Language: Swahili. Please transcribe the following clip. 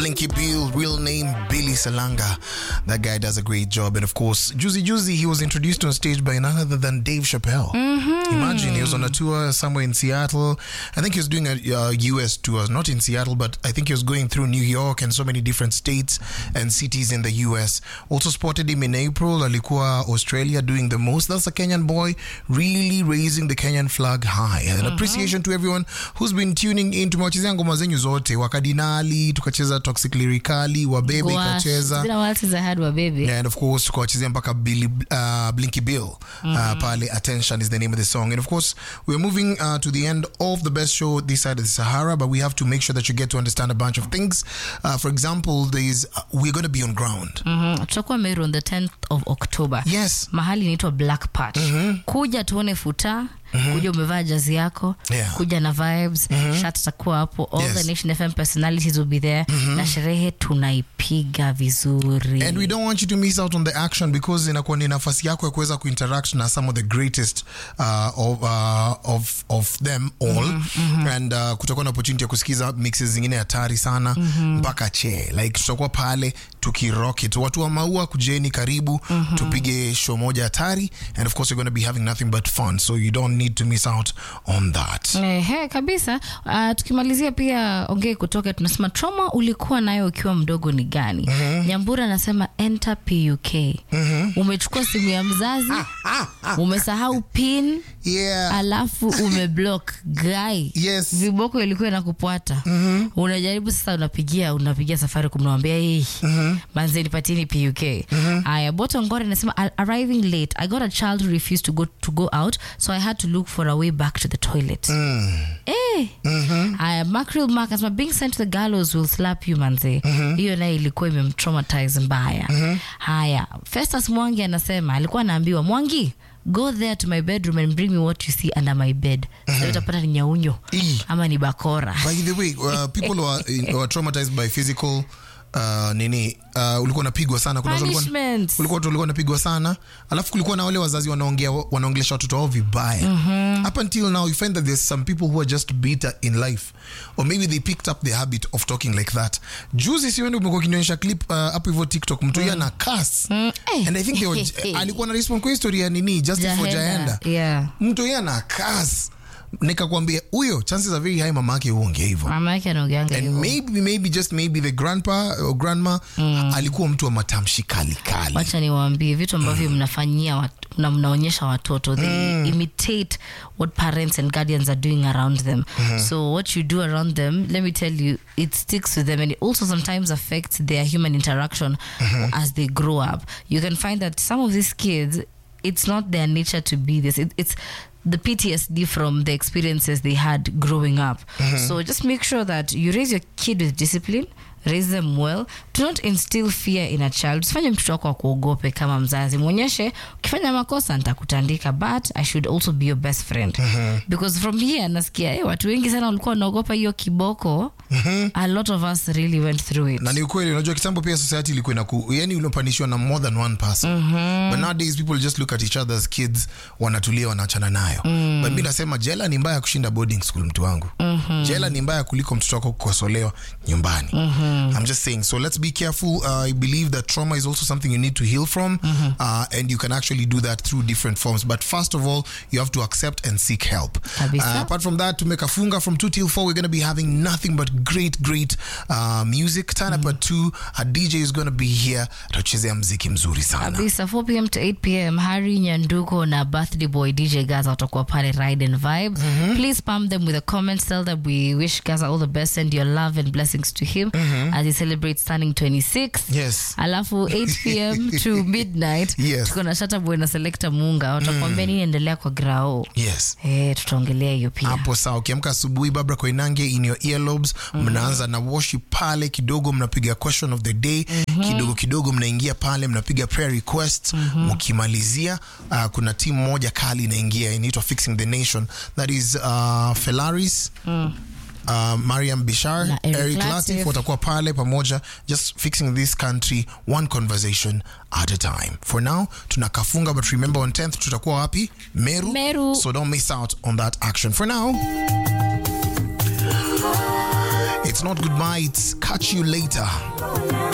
Blinky Bill, real name Billy Salanga. That guy does a great job. And of course, Juicy Juicy, he was introduced on stage by none other than Dave Chappelle. Imagine he was on a tour somewhere in Seattle. I think he was doing a uh, US tour, not in Seattle, but I think he was going through New York and so many different states and cities in the US. Also spotted him in April, alikuwa Australia doing the most. That's a Kenyan boy really raising the Kenyan flag high. An appreciation to everyone who's been tuning in. Tumewachezea ngoma zenyu zote, wakadinali, tukacheza toxic lyrically, wabebe Gosh, ikacheza. it's been a while since I had one baby. Yeah, and of course tukawachezea mpaka Billy, uh, Blinky Bill uh, pale attention is the name of the song and of course we're moving uh, to the end of the best show this side of the Sahara but we have to make sure that you get to understand a bunch of things uh, for example there's uh, we're going to be on ground Mhm. tutakuwa meru on the 10th of october yes mahali inaitwa black patch kuja tuone futa kuja umevaa jazi yako Yeah. kuja na vibes shat takuwa hapo all Yes. the nation fm personalities will be there na sherehe tunaipiga vizuri and we don't want you to miss out on the action because inakuwa ni nafasi yako ya kuweza kuinteract na some of the greatest uh, of, uh, of, of them all and uh, kutakuwa na opportunity ya kusikiza mixes zingine hatari sana mpaka che like tutakuwa pale tukirocket watu wa maua kujeni karibu tupige show moja hatari and of course we're going to be having nothing but fun so you don't need to miss out on that Ehe, kabisa uh, tukimalizia pia ongee kutoka tunasema trauma ulikuwa nayo ukiwa mdogo ni gani nyambura anasema enter puk umechukua simu ya mzazi umesahau pin yeah alafu umeblock guy Yes. viboko ilikuwa inakupwata unajaribu sasa unapigia unapigia safari kumnawambia hii manze nipatieni puk aya botongore inasema "Ar- arriving late i got a child who refused to go, to go out so i had to look for a way back to the toilet Eh. Aya, Mackerel Mark anasema being sent to the gallows will slap you manze. Hiyo naye ilikuwa imemtraumatize mbaya. Haya, Festus Mwangi anasema alikuwa anaambiwa Mwangi go there to my bedroom and bring me what you see under my bed. Sasa utapata ni nyaunyo Ii. ama ni bakora. by the way uh, people who are, who are traumatized by physical uh, nini uh, ulikuwa unapigwa sana kuna watu walikuwa- Punishments. kulikuwa watu walikuwa wanapigwa sana alafu kulikuwa na wale wazazi wanaongea wanaongelesha watoto wao vibaya up until now you find that there's some people who are just bitter in life or maybe they picked up the habit of talking like that juzi siwendi umekuwa ukinionyesha clip uh, hapo hivyo tiktok mtu mm. ana kas eh. and i think they were, alikuwa na respond kwa history ya nini justice for jaenda Yeah. mtu yeye ana kas nikakwambia huyo chances are very high mama yake huongea hivyo Mama yake anaongeanga and hivyo. maybe maybe just maybe the grandpa or grandma alikuwa mtu wa matamshi kali kali wacha niwaambie vitu ambavyo mnafanyia wat, na mnaonyesha watoto they imitate what parents and guardians are doing around them so what you do around them let me tell you it sticks with them and it also sometimes affects their human interaction as they grow up you can find that some of these kids it's not their nature to be this it, it's the PTSD from the experiences they had growing up. So just make sure that you raise your kid with discipline, raise them well. Do not instill fear in a child. Usifanye mtoto wako akuogope kama mzazi. Mwonyeshe ukifanya makosa nitakutandika but I should also be your best friend. Because from here nasikia eh, watu wengi sana walikuwa wanaogopa hiyo kiboko. A lot of us really went through it. na ni ukweli unajua kitambo pia society ilikuwa inaku yani unapanishwa na more than one person but nowadays people just look at each other as kids wanatulia wanaachana nayo but mi nasema jela ni mbaya kushinda boarding school mtu wangu jela ni mbaya kuliko mtoto wako kukosolewa nyumbani i'm just saying so let's be careful uh, i believe that trauma is also something you need to heal from uh, and you can actually do that through different forms but first of all you have to accept and seek help Kabisa. Uh, apart from that tumekafunga from 2 till 4 we're going to be having nothing but great great uh, music turn up at 2 a dj is going to be here atachezea mziki mzuri sana kabisa 4 pm to 8 pm hari nyanduko na birthday boy dj gaza watakuwa pale ride and vibe please pump them with a comment tell them we wish gaza all the best send your love and blessings to him as he celebrates turning 26 yes alafu 8 pm to midnight Yes. tuko na shataboy na selecta munga watakuambia nini endelea kwa grao yes Eh, tutaongelea hiyo pia hapo sawa ukiamka asubuhi babra koinange in your earlobes mnaanza na worship pale kidogo mnapiga question of the day kidogo kidogo mnaingia pale mnapiga prayer requests mkimalizia uh, kuna timu moja kali inaingia inaitwa fixing the nation that is uh, felaris Uh, mariam bishar Na Eric eric Latif. latif watakuwa pale pamoja just fixing this country one conversation at a time for now tunakafunga but remember on 10th tutakuwa wapi meru, Meru. so don't miss out on that action for now It's not goodbye, it's catch you later.